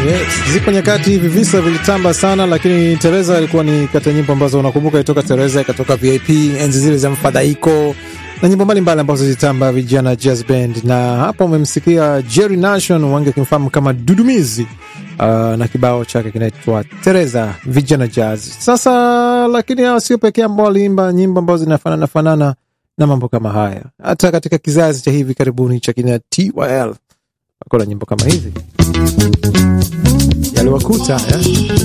Yes, zipo nyakati hivi visa vilitamba sana, lakini Teresa ilikuwa ni kati ya nyimbo ambazo unakumbuka, itoka Teresa ikatoka VIP, enzi zile za mfadhaiko na nyimbo mbalimbali ambazo zilitamba vijana jazz band, na hapa umemsikia Jerry Nation, wange akimfahamu kama Dudumizi uh, na kibao chake kinaitwa Teresa vijana jazz. Sasa lakini hawa sio pekee ambao waliimba nyimbo ambazo zinafanana fanana na mambo kama haya, hata katika kizazi cha hivi karibuni cha kina TYL wakona nyimbo kama hivi yaliwakuta eh?